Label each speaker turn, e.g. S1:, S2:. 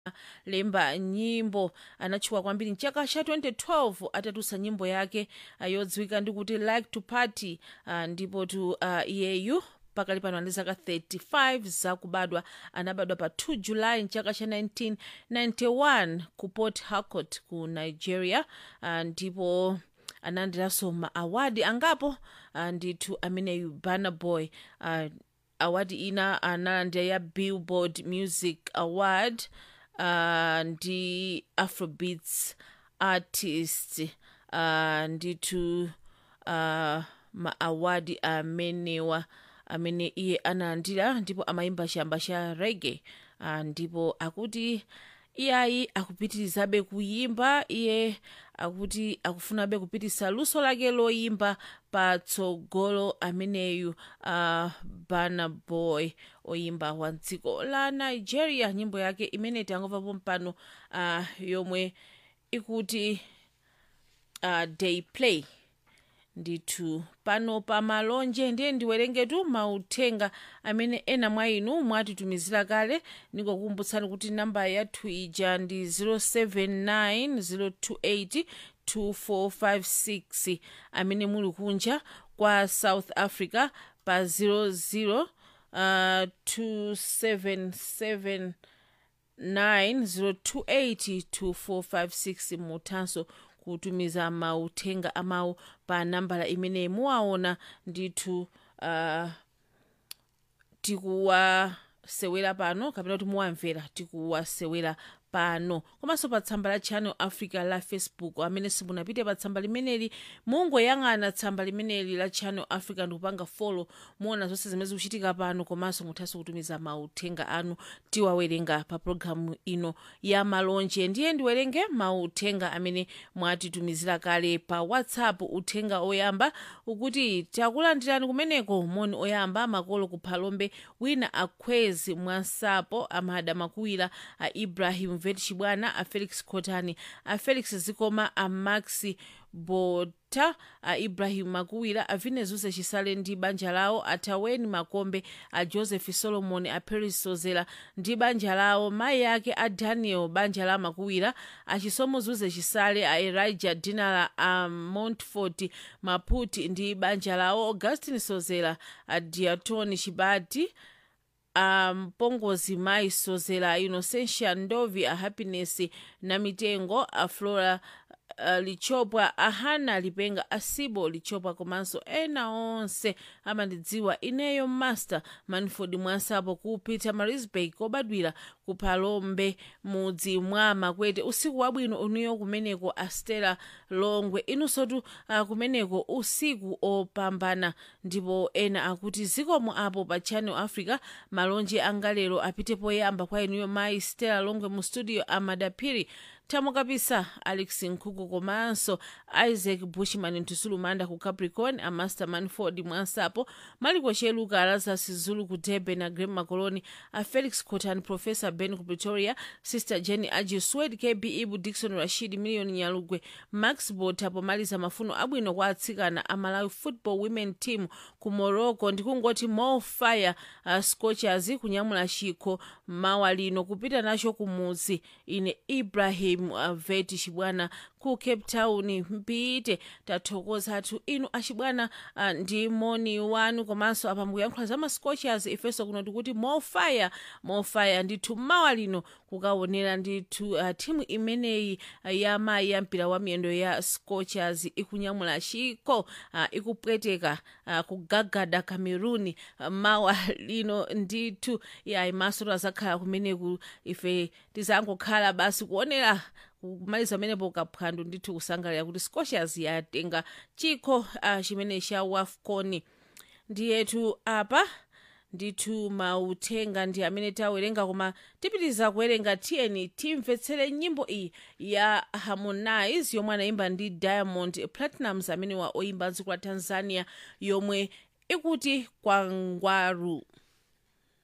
S1: lemba nyimbo anatchuka kwambiri mchaka cha 2012 atatulutsa nyimbo yake uh, yodziwika ndi kuti like to party uh, ndipo tu uh, iyeyu pakali pano ali zaka 35 zakubadwa anabadwa pa 2 julayi mchaka cha 1991 ku port harcourt ku nigeria uh, ndipo analandiranso ma awadi angapo uh, ndithu ameneyu burna boy uh, awadi ina analandira ya billboard music award uh, ndi afrobeats artist uh, ndithu uh, ma awadi amenewa amene iye analandira ndipo amayimba chamba cha rege uh, ndipo akuti iyayi akupitirizabe kuyimba iye akuti akufunabe kupitisa luso lake loyimba patsogolo ameneyu uh, burna boy oyimba wa dziko la nigeria nyimbo yake imene tangomvapo mpano uh, yomwe ikuti uh, day play ndithu pano pa malonje ndiye ndiwerengetu mauthenga amene ena mwa inu mwatitumizira kale ndingokukumbutsani kuti namba yathu ija ndi 079 028 amene muli kunja kwa south africa pa 00 uh, 277 90282456 muthanso kutumiza mauthenga amawu pa nambala imene muwaona ndithu uh, tikuwasewera pano kapena kuti muwamvera tikuwasewera pano komanso pa tsamba la channel africa la facebook amene simunapite pa tsamba limeneli mungoyang'ana tsamba limeneli la channel africa ndikupanga folo muona zonse zimene zikuchitika pano komanso muthanso kutumiza mauthenga anu tiwawerenga pa pologalamu ino ya malonje ndiye ndiwerenge mauthenga amene mwatitumizira kale pa whatsapp uthenga oyamba ukuti takulandirani kumeneko moni oyamba makolo kuphalombe wina akhwezi mwansapo amada makuwira a ibrahim vet chibwana a felix khotani a felix zikoma a maxi bota a ibrahim makuwira a vinezuze chisale ndi banja lawo a taweni makombe a joseph solomon a paris sozera ndi banja lawo mayi ake a daniel banja la makuwira a chisomo zuze chisale a elijah dinala a montfort maputi ndi banja lawo augustin sozera a diatoni chibati a mpongozi mayi sozera innocentia ndovi a happiness na mitengo a flora uh, lichopwa ahana lipenga asibo lichopwa komanso ena onse amandidziwa ineyo master manford mwansapo ku peter marisburg kobadwira ku phalombe mudzi mwa makwete usiku wabwino uniyo kumeneko astela longwe inunsotu uh, kumeneko usiku opambana ndipo ena akuti zikomo apo pa channel africa malonje anga lero apite poyamba kwa inuyo mayi stela longwe mu studio amadapiri thamo kapisa alex nkhuku komanso isaac bushman ntusulumanda ku capricorn a master manford mwansapo maliko cheluka lazarus zulu ku durban a grem macoloni a felix cotan professor ben ku pretoria sister jenny aji swed kb ibu dikson rashid million nyalugwe max bota pomaliza mafuno abwino kwa atsikana a malawi football women team ku morocco ndikungoti more fire uh, scorchers kunyamula chikho mawa lino kupita nacho kumudzi ine ibrahim uh, veti chibwana ku cape town mpite tathokoza athu inu achibwana uh, ndi moni wanu komanso apa mukuyankhula za mascorchers ifenso kuno tikuti mofire mofire ndithu mawa lino kukaonera ndithu uh, timu imeneyi uh, ya mayi ya mpira wa miyendo ya scorchers ikunyamula chikho uh, ikupweteka uh, kugagada cameroon uh, mawa lino ndithu yayi maso tazakhala kumeneku ife tizangokhala basi kuonera kumaliza pamenepo kaphwando ndithu kusangalira kuti scorchers yatenga chikho uh, chimene cha wafcon ndiyetu apa ndithu mauthenga ndi amene tawerenga koma tipitiriza kuwerenga tiyeni timvetsere nyimbo iyi ya harmonize yomwe anayimba ndi diamond platinums amene wa oyimba dziko la tanzania yomwe ikuti kwangwaru